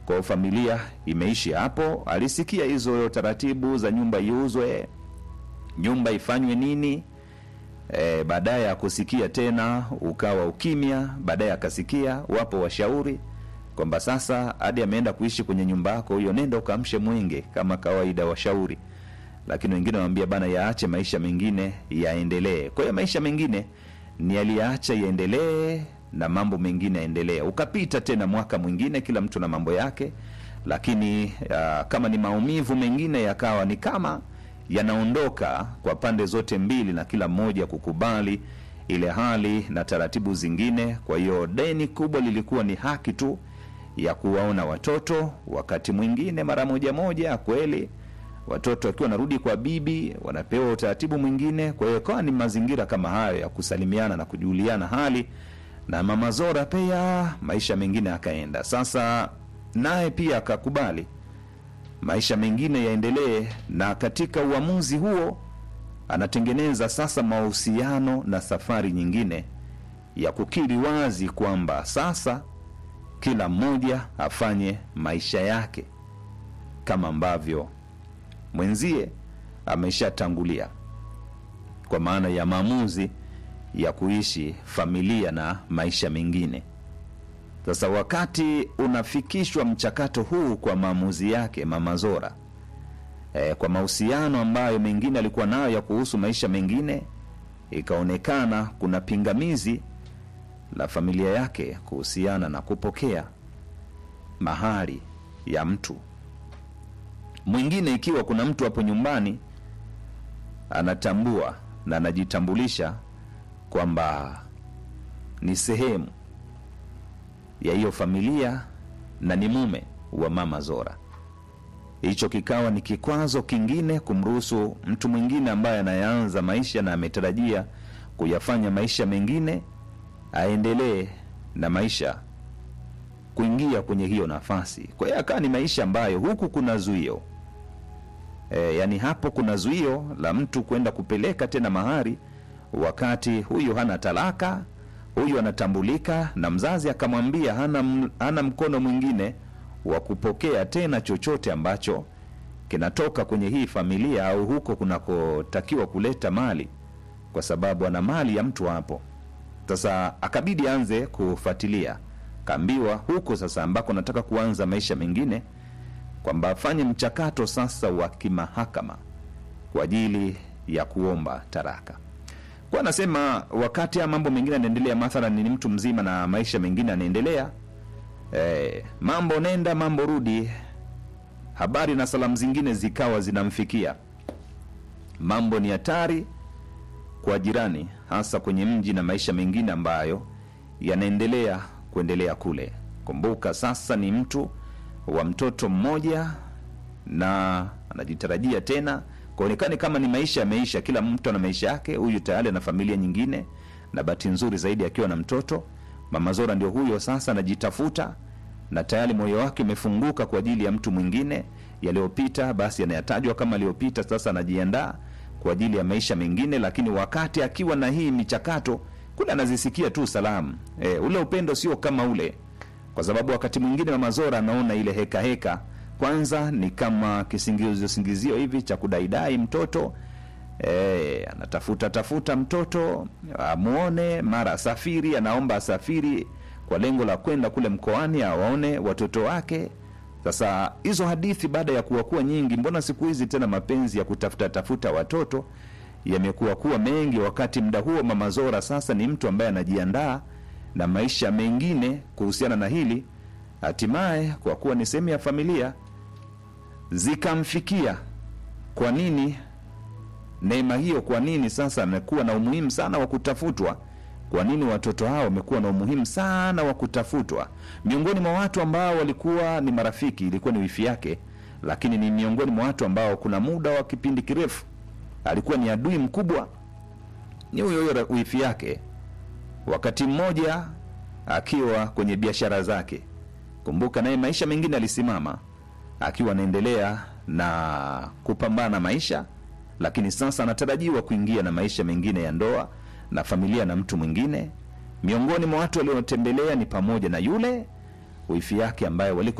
Kwa familia imeishi hapo, alisikia hizo taratibu za nyumba iuzwe, nyumba ifanywe nini. E, baadaye ya kusikia tena ukawa ukimya. Baadaye akasikia wapo washauri kwamba sasa hadi ameenda kuishi kwenye nyumba yako hiyo, nenda ukamshe mwenge kama kawaida, washauri. Lakini wengine wanamwambia bana, yaache maisha mengine yaendelee. Kwa hiyo maisha mengine ni aliyaacha yaendelee na mambo mengine yaendelee. Ukapita tena mwaka mwingine, kila mtu na mambo yake, lakini uh, kama ni maumivu mengine yakawa ni kama yanaondoka kwa pande zote mbili, na kila mmoja kukubali ile hali na taratibu zingine. Kwa hiyo deni kubwa lilikuwa ni haki tu ya kuwaona watoto, wakati mwingine mara moja moja, kweli watoto wakiwa wanarudi kwa bibi wanapewa utaratibu mwingine. Kwa hiyo ikawa ni mazingira kama hayo ya kusalimiana na kujuliana hali, na mama Zora pia maisha mengine akaenda. Sasa naye pia akakubali maisha mengine yaendelee, na katika uamuzi huo anatengeneza sasa mahusiano na safari nyingine ya kukiri wazi kwamba sasa kila mmoja afanye maisha yake kama ambavyo mwenzie ameshatangulia, kwa maana ya maamuzi ya kuishi familia na maisha mengine. Sasa wakati unafikishwa mchakato huu kwa maamuzi yake Mama Zora e, kwa mahusiano ambayo mengine alikuwa nayo ya kuhusu maisha mengine, ikaonekana kuna pingamizi la familia yake kuhusiana na kupokea mahari ya mtu mwingine. Ikiwa kuna mtu hapo nyumbani anatambua na anajitambulisha kwamba ni sehemu ya hiyo familia na ni mume wa Mama Zora, hicho kikawa ni kikwazo kingine kumruhusu mtu mwingine ambaye anayeanza maisha na ametarajia kuyafanya maisha mengine aendelee na maisha kuingia kwenye hiyo nafasi. Kwa hiyo akawa ni maisha ambayo huku kuna zuio e, yani hapo kuna zuio la mtu kwenda kupeleka tena mahari, wakati huyu hana talaka, huyu anatambulika na mzazi akamwambia hana, m- hana mkono mwingine wa kupokea tena chochote ambacho kinatoka kwenye hii familia au huko kunakotakiwa kuleta mali, kwa sababu ana mali ya mtu hapo. Sasa akabidi aanze kufuatilia, kaambiwa huko sasa ambako nataka kuanza maisha mengine, kwamba afanye mchakato sasa wa kimahakama kwa ajili ya kuomba taraka. Kwa anasema wakati haya mambo mengine yanaendelea, mathalan ni mtu mzima na maisha mengine yanaendelea, eh, mambo nenda mambo rudi, habari na salamu zingine zikawa zinamfikia. Mambo ni hatari kwa jirani, hasa kwenye mji na maisha mengine ambayo yanaendelea kuendelea kule. Kumbuka sasa ni mtu wa mtoto mmoja na anajitarajia tena kuonekane kama ni maisha yameisha. Kila mtu ana maisha yake, huyu tayari ana familia nyingine, na bahati nzuri zaidi akiwa na mtoto. Mama Zora ndio huyo sasa anajitafuta na tayari moyo wake umefunguka kwa ajili ya mtu mwingine. Yaliyopita basi yanayatajwa kama aliyopita, sasa anajiandaa kwa ajili ya maisha mengine, lakini wakati akiwa na hii michakato kule anazisikia tu salamu e, ule upendo sio kama ule, kwa sababu wakati mwingine Mama Zora anaona ile heka heka kwanza ni kama kisingizio singizio hivi cha kudaidai mtoto e, anatafuta tafuta mtoto amuone, mara asafiri, anaomba asafiri kwa lengo la kwenda kule mkoani awaone watoto wake. Sasa hizo hadithi baada ya kuwa kuwa nyingi, mbona siku hizi tena mapenzi ya kutafuta tafuta watoto yamekuwa kuwa mengi, wakati muda huo Mama Zora sasa ni mtu ambaye anajiandaa na maisha mengine kuhusiana na hili, hatimaye kwa kuwa ni sehemu ya familia zikamfikia. Kwa nini neema hiyo? Kwa nini sasa amekuwa na umuhimu sana wa kutafutwa? Kwa nini watoto hao wamekuwa na umuhimu sana wa kutafutwa? Miongoni mwa watu ambao walikuwa ni marafiki ilikuwa ni wifi yake, lakini ni miongoni mwa watu ambao kuna muda wa kipindi kirefu alikuwa ni adui mkubwa, ni huyo huyo wifi yake, wakati mmoja akiwa kwenye biashara zake. Kumbuka naye maisha mengine alisimama akiwa anaendelea na kupambana maisha, lakini sasa anatarajiwa kuingia na maisha mengine ya ndoa na familia na mtu mwingine. Miongoni mwa watu waliotembelea ni pamoja na yule wifi yake ambaye walikuwa